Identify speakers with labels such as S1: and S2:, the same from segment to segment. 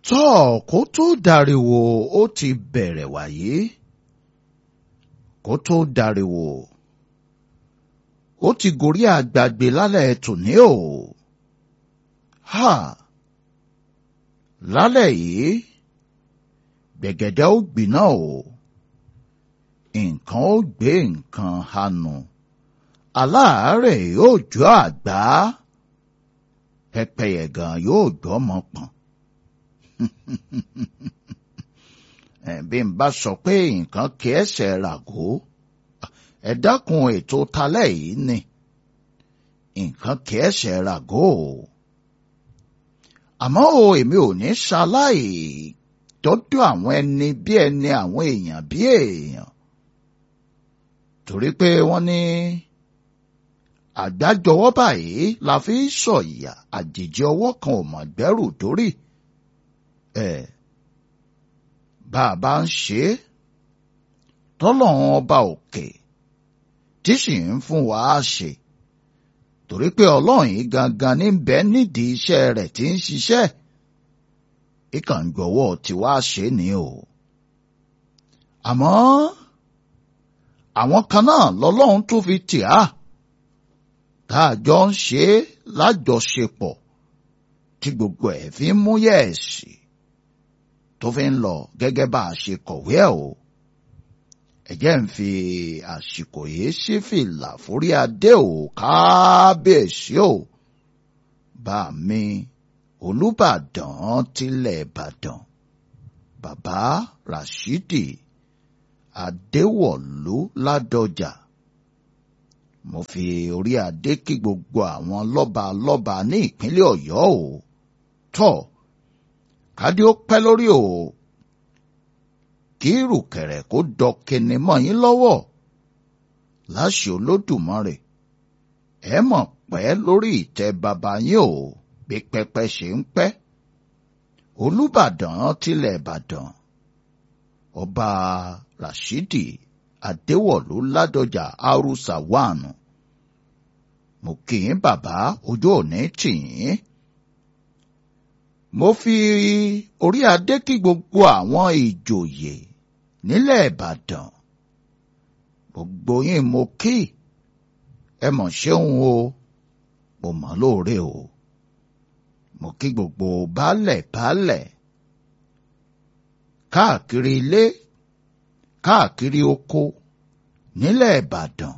S1: tọ́ kó tó dariwo ó ti bẹ̀rẹ̀ wáyé kó tó dariwo ó ti gorí àgbàgbé lálẹ́ tòní o ha lálẹ́ yìí gbẹ̀gẹ̀dẹ̀ ó gbiná o nǹkan ó gbé nǹkan hanu aláàárẹ̀ yóò jọ àgbá pẹ́pẹ́yẹ gan yóò gbọ́mọ pọ̀n bí n bá sọ pé nǹkan kí ẹsẹ̀ ràgó ẹ dákun ètò talẹ́ yìí ni nǹkan kí ẹsẹ̀ ràgó o àmọ́ o èmi ò ní ṣaláì tọ́jú àwọn ẹni bí ẹni àwọn èèyàn bí èèyàn torí pé wọ́n ní àgbájọwọ́ báyìí la fi ń sọ̀yà àjèjì ọwọ́ kan ò mọ̀ gbẹ́rù dórí ẹ̀ bá a bá ń ṣe é tọ́lọ́run ọba òkè tí sì ń fún wa á ṣe torí pé ọlọ́run yìí gangan ní bẹ́ẹ̀ nídìí iṣẹ́ rẹ̀ tí ń ṣiṣẹ́ ìkàngbọ̀wọ́ tí wàá ṣe ni o àmọ́ àwọn kan náà lọ́lọ́run tún fi tì á tá a jọ ń ṣe é lájọṣepọ̀ tí gbogbo ẹ̀ fi ń mú yẹ̀ẹ̀sì tó fi ń lọ gẹ́gẹ́ bá a ṣe kọ̀wé ẹ̀ o ẹ̀jẹ̀ ń fi àsìkò yìí sí fìlà forí adé o kábíyèsí o bá mi olùbàdàn tilẹ̀ ìbàdàn bàbá rashidi adéwọ̀lú ládọjà mo fi orí adé kí gbogbo àwọn lọ́ba lọ́ba ní ìpínlẹ̀ ọ̀yọ́ o tọ́ kádé ó pẹ́ lórí o kí ìrùkẹ̀rẹ̀ kó dọkẹni mọ́ yín lọ́wọ́ láṣẹ olódùmarè ẹ mọ̀ pẹ́ lórí ìtẹ́ bàbá yín o bí pẹpẹ ṣe ń pẹ́ olùbàdàn tilẹ̀ ìbàdàn ọba rashidi adéwọ̀lú ládọjà arúsà wánu mo kì í bàbá ojú òní tì yín mo fi orí adé kí gbogbo àwọn ìjòyè nílẹ̀ ìbàdàn gbogbo yín mo kí ẹ mọ̀ ṣeun o mo mọ̀ lóore o mo kí gbogbo baálẹ̀ baálẹ̀ káàkiri ilé káàkiri oko nílẹ̀ ìbàdàn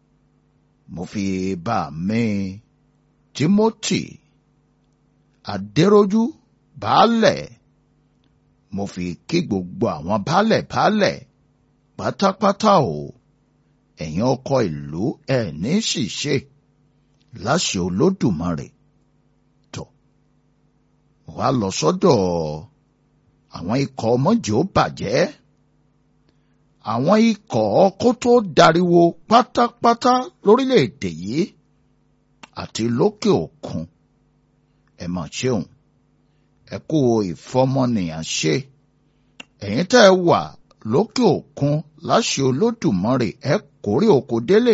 S1: mo fi bá mi timothy adéròjú baálẹ̀ mo fi kí gbogbo àwọn baálẹ̀ baálẹ̀ pátápátá o ẹ̀yin ọkọ ìlú ẹ̀ ní ṣìṣe láṣẹ olódùmarè tó wá lọ sọ́dọ̀ àwọn ikọ̀ ọmọjì ó bàjẹ́ àwọn ikọ̀ kó tó dariwo pátápátá lórílẹ̀‐èdè yìí àti lókè òkun ẹ mà ṣeun ẹ kú ìfọmọnìyàn ṣe ẹ̀yin tẹ́ ẹ wà lókè òkun láṣẹ olódùmarè ẹ kórè oko délé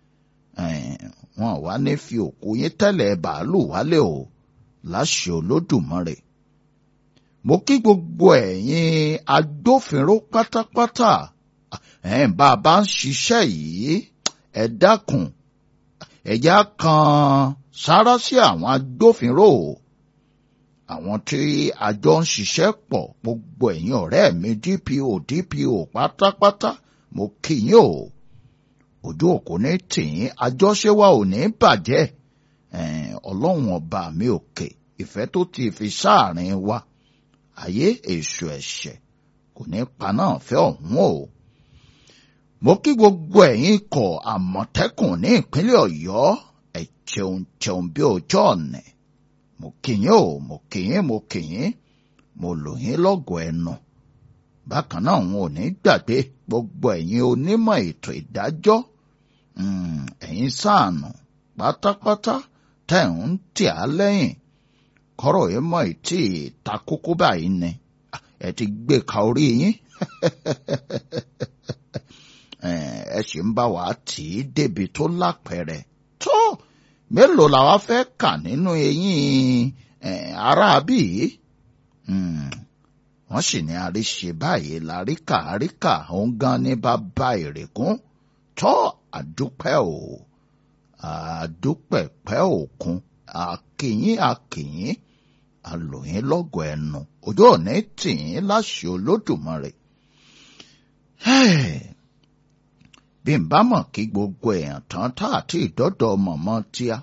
S1: wọn wá ní fi òkú yín tẹ́lẹ̀ bàálù wálé o láṣẹ olódùmarè mo kí gbogbo ẹ̀yin agbófinró pátápátá ẹ̀ bá a bá ń ṣiṣẹ́ yìí ẹ dákun ẹ̀yà kan sára sí àwọn agbófinró àwọn tí àjọ ń ṣiṣẹ́ pọ̀ gbogbo ẹ̀yin ọ̀rẹ́ mi DPO DPO pátápátá mo kí yín o ojú òkú ní tìyín àjọṣe wa ò ní bàjẹ́ ọlọ́run ọba mi òkè ìfẹ́ tó ti fi sáàrin wa ayé èso ẹ̀ṣẹ̀ kò ní paná fẹ́ ọ̀hún o. mo kí gbogbo ẹ̀yin ikọ̀ àmọ̀tẹ́kùn ní ìpínlẹ̀ ọ̀yọ́ ẹ̀ jẹun jẹun bí ọjọ́ ọ̀nà mo kí yín o mo kí yín mo kí yín mo lò yín lọ́gọ̀ọ́ ẹnu. bákan náà wọn ò ní gbàgbé gbogbo ẹ̀yin onímọ̀ ètò ìdájọ́ ẹ̀yin sáànù pátápátá tẹ̀ ń tì á lẹ́yìn kọ́rọ̀ yẹn mọ̀ tí ta kókó báyìí ni ẹ ti gbé ka orí yín ẹ sì ń bá wa tì í débi tó lápẹẹrẹ tó mélòó làwa fẹ́ kà nínú eyín aráabí wọ́n sì ní àríṣe báyìí láríkà àríkà òun gan ní bàbá ìrègùn tọ́ àdúpẹ́ o àdúpẹ̀pẹ́ òkun àkìyín àkìyín àlòyìn lọ́gọ̀ ẹnu ojú òní tìyín láṣẹ olódùmarè. bí n bá mọ̀ kí gbogbo èèyàn tán tá àti ìdọ́dọ̀ mọ̀mọ́ tíá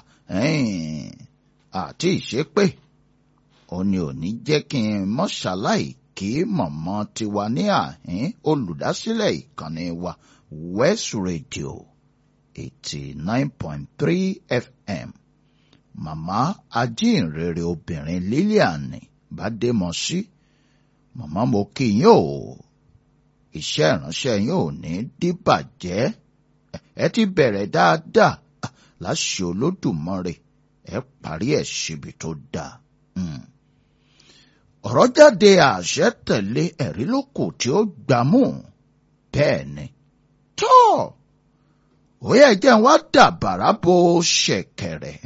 S1: àti ìṣépè ó ní ò ní jẹ́ kí n mọ́ṣáláì kí mọ̀mọ́ tiwa ní àhín olùdásílẹ̀ ìkànnì wa West Radio eighty nine point three FM màmá ajínrere obìnrin Lilian Bádémọsí màmá mo kí yín o iṣẹ́ ìránṣẹ́ yín ò ní díbàjẹ́ ẹ ti bẹ̀rẹ̀ dáadáa láṣẹ Olódùmarè ẹ parí ẹ̀ síbi tó dáa. ọ̀rọ̀ jáde àṣẹ tẹ̀lé ẹ̀rí lóko tí ó gbámú bẹ́ẹ̀ ni tó ó yẹ jẹ́ wá dàbàrà bó ṣẹ̀kẹ̀rẹ̀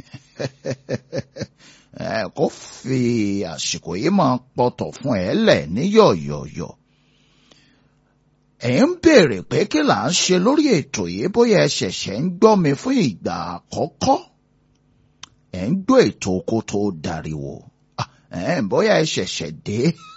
S1: kó fi àsìkò yìí máa pọ̀tọ̀ fún ẹ lẹ̀ ní yọ̀yọ̀yọ̀ ẹ̀ ń béèrè pé kí là ń ṣe lórí ètò yìí bóyá ẹ ṣẹ̀ṣẹ̀ ń gbọ́ mi fún ìgbà àkọ́kọ́ ẹ̀ ń gbọ́ ètò kó tó dariwo ẹ̀ bóyá ẹ ṣẹ̀ṣẹ̀ dé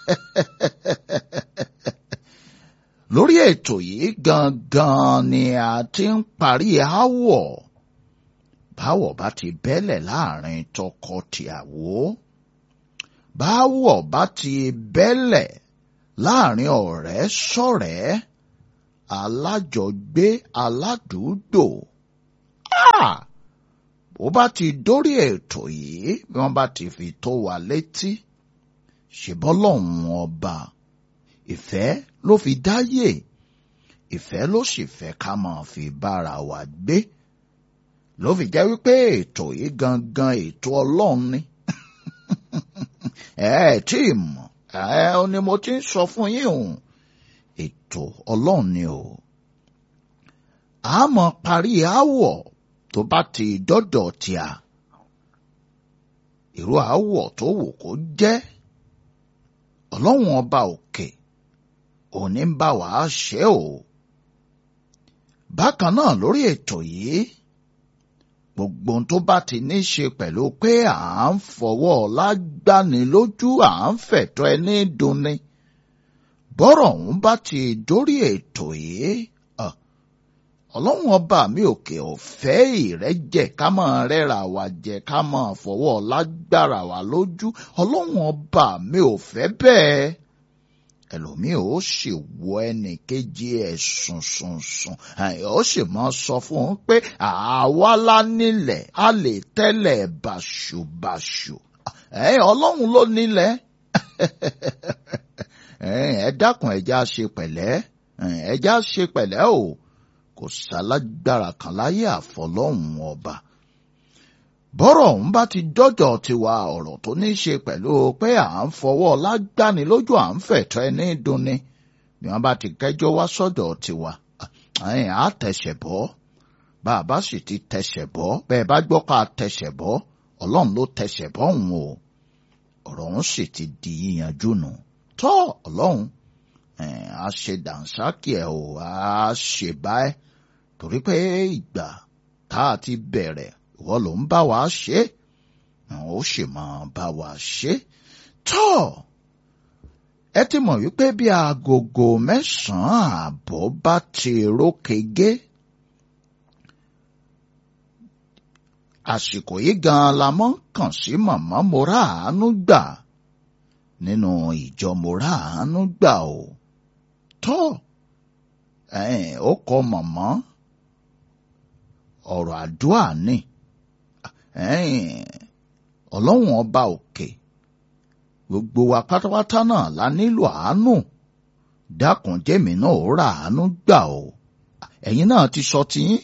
S1: lórí ètò yìí gangan ni a ti ń parí aáwọ̀ báwọ̀ bá ti bẹ́lẹ̀ láàrin tọkọ-tìyàwó báwọ̀ bá ti bẹ́lẹ̀ láàrin ọ̀rẹ́ sọ̀rẹ́ alájọgbé aládùúgbò bó bá ti dórí ètò yìí bí wọ́n bá ti fi tó wa létí ṣèbọ́lọ́hún ọba ìfẹ́ ló fi dáyé ìfẹ́ ló sì fẹ́ ká máa fi bára wa gbé ló fi jẹ́ wípé ètò yìí gangan ètò ọlọ́run ni ẹ ẹ tí ì mọ̀ ẹ ọ ni mo ti ń sọ fún yín o ètò ọlọ́run ni o a mọ̀ parí aáwọ̀ tó bá ti dọ́dọ̀ tíà irú aáwọ̀ tó wù kó jẹ́ ọlọ́run ọba òkè òní ń bá wàá ṣe o bákan náà lórí ètò yìí gbogbo ohun tó bá ti ní ṣe pẹ̀lú pé à ń fọwọ́ lágbani lójú à ń fẹ̀tọ́ ẹni dunni bọ́rọ̀ ọ̀hún bá ti dórí ètò yìí ọlọ́run ọba mi òkè ọ̀fẹ́ ìrẹ́jẹ ká máa rẹ́ra wa jẹ ká máa fọwọ́ lágbára wa lójú ọlọ́run ọba mi ò fẹ́ bẹ́ẹ̀ ẹlòmíì ó sì wọ ẹnì kejì ẹ̀ sùn sùn sùn ó sì máa sọ fún un pé àwa la nílẹ̀ a lè tẹ́lẹ̀ bàṣubàṣu ọlọ́run ló nílẹ̀ ẹ dákun ẹja ṣe pẹ̀lẹ́ ẹja ṣe pẹ̀lẹ́ o kò sálágbára kan láyé àfọlọ́hún ọba bọ́rọ̀ ọ̀hún bá ti dọ́jọ́ tiwa ọ̀rọ̀ tó ní í ṣe pẹ̀lú pé à ń fọwọ́ lágbáni lójú à ń fẹ̀tọ́ ẹni dunni bí wọ́n bá ti kẹ́jọ́ wá sọ́dọ̀ tiwa à tẹ̀sẹ̀ bọ́ bá a bá sì ti tẹ̀sẹ̀ bọ́ bẹ́ẹ̀ bá gbọ́ ká tẹ̀sẹ̀ bọ́ ọlọ́run ló tẹ̀sẹ̀ bọ́ òun o ọ̀rọ̀ ọ̀hún sì ti di yíyanjú nù tọ́ ọlọ́run a ṣe dànsákì ẹ̀ o a ṣe báyìí torí pé ìgbà tá a ti bẹ̀rẹ̀ ìwọ ló ń bá wa ṣe ó sì máa bá wa ṣe tọ́ ẹ ti mọ̀ wípé bí agogo mẹ́sàn-án ààbọ̀ bá ti rókege àsìkò yìí gan-an la mọ́ kàn sí màmá mo rà àánú gbà nínú ìjọ mo rà àánú gbà o tọ́ ó kọ màmá ọ̀rọ̀ àdúrà ni ọlọ́run ọba òkè gbogbo wa pátápátá náà la nílò àánú dákun jẹ́mi náà ó ra àánú gbà o ẹ̀yin náà ti sọ tiyín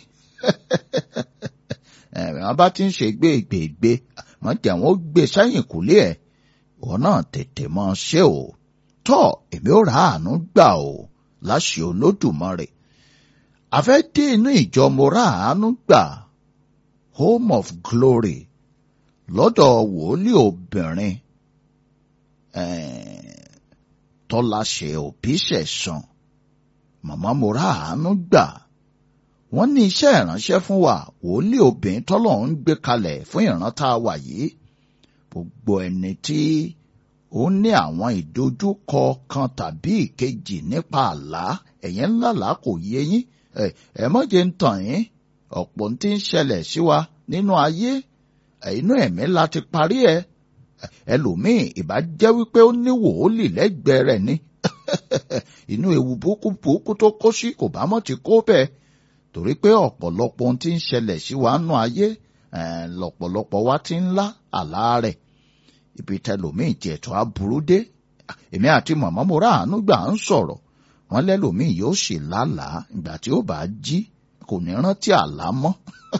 S1: wọ́n bá ti ń ṣe gbégbègbè wọ́n jẹ́ wọ́n gbé sẹ́yìn kúlé ẹ̀ ìwọ náà tètè mọ́ ṣe o tọ́ èmi ó ra àánú gbà o láṣẹ olódùmarè àfẹ́ dé inú ìjọ mo ra àánú gbà home of glory lọ́dọ̀ wòlíì obìnrin tọ́láṣẹ òbí ṣẹ̀san màmá mo rà àánú gbà wọ́n ní iṣẹ́ ìránṣẹ́ fún wa wòlíì obìnrin tọ́lọ́run ń gbé kalẹ̀ fún ìran tá a wà yìí gbogbo ẹni tí ó ní àwọn ìdojúkọ kan tàbí ìkejì nípa àlá ẹ̀yẹn ńlá là kò yé yín ẹ mọ̀jẹ̀ ń tàn yín ọ̀pọ̀ tí ń ṣẹlẹ̀ sí wa nínú ayé inú ẹ̀mí la ti parí ẹ ẹlòmíì ìbá jẹ́ wípé ó ní wòólì lẹ́gbẹ̀ẹ́ rẹ̀ ni inú ewu burúkú burúkú tó kó sí kò bá mọ̀ ti kó bẹ́ẹ̀ torí pé ọ̀pọ̀lọpọ̀ ohun tí ń ṣẹlẹ̀ sí wa nú ayé lọ̀pọ̀lọpọ̀ wa ti ń lá àlá rẹ̀ ibi tẹlòmíì tiẹ̀ tó á burú dé èmi àti màmá mo rà àánú gbà ń sọ̀rọ̀ wọ́n lẹ́lòmíì yóò sì lálàá ìgbà tí ó bá jí kò ní rántí àlá mọ́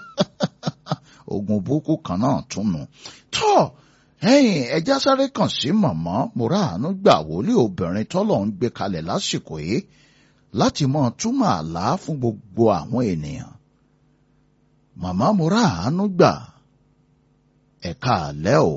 S1: ogun burúkú kan náà tún nù tọ́ ẹ̀yin ẹja sáré kàn sí màmá mo rà àánú gbà wòlíì obìnrin tọ́lọ̀ ń gbé kalẹ̀ lásìkò yìí láti mọ túmọ̀ àlá fún gbogbo àwọn ènìyàn màmá mo rà àánú gbà ẹ̀ka àlẹ́ o.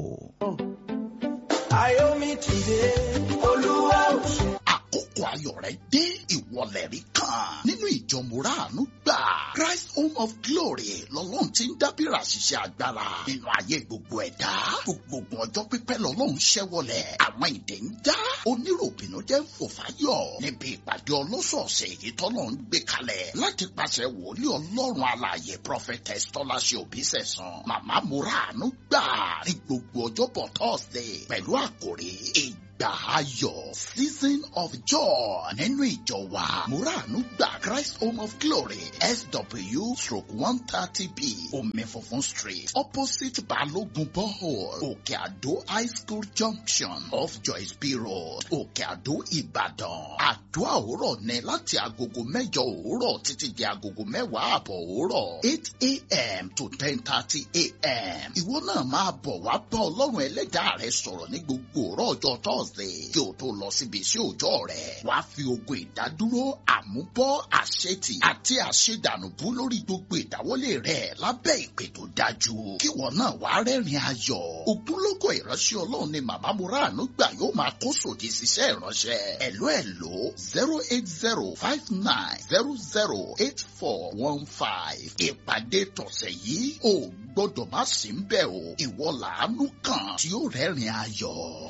S2: Ayomi ti dé, Olúwa ò ṣe.
S3: àkókò ayọ̀ rẹ̀ dé ìwọlẹ̀ rí kan nínú ìjọ mùràánú gbà Christ Home of Glory lọ́lọ́run ti ń dábìrà ṣiṣẹ́ agbára nínú ayé gbogbo ẹ̀dá gbogbo ọjọ́ pípẹ́ lọ́lọ́run ṣẹ́wọlẹ̀ àwọn ìdè ń já oníròbìnú jẹ́ ń fò fáyọ̀ níbi ìpàdé ọlọ́sọ̀ọ̀sẹ̀ èyí tọ́lọ́ ń gbé kalẹ̀ láti pàṣẹ wòlíì ọlọ́run alààyè prophetess tọ́láṣẹ òbísẹ̀sán màmá mùràánú gbà ní gbogbo ọjọ́bọ̀ Thursday pẹ̀lú àkòrí ìgbà ayọ̀ season of joy nínú ìjọ wa muranu gba Christ Home of Glory SW stroke one thirty B omi funfun street opposite Balogun borehole Òkè Àdó high school junction off Joyce B road Òkè Àdó Ìbàdàn àdúrà òwúrọ̀ ní láti agogo mẹ́jọ òwúrọ̀ títí di agogo mẹ́wàá àbọ̀ òwúrọ̀ eight a.m. to ten thirty a.m. ìwọ náà máa bọ̀ wá bá ọlọ́run ẹlẹ́dàá rẹ sọ̀rọ̀ ní gbogbo òrọ̀ ọjọ́ Thursday kí o tó lọ síbi iṣẹ́ òòjọ́ rẹ̀ wá fi ogun ìdádúró àmúbọ́ àṣetì àti àṣedànùbú lórí gbogbo ìdáwọ́lé rẹ̀ lábẹ́ ìpè tó dájú kí wọn náà wá rẹ́rìn ayọ̀ ògúnlógó ìránṣẹ́ ọlọ́run ni màmá muranu gbà yóò máa kó sòdì síṣẹ́ ìránṣẹ́ ẹ̀ló ẹ̀ló zero eight zero five nine zero zero eight four one five ìpàdé tọ̀sẹ̀ yìí ò gbọ́dọ̀ má sí ń bẹ̀ o ìwọ làánú kan tí ó rẹ́rìn ayọ̀.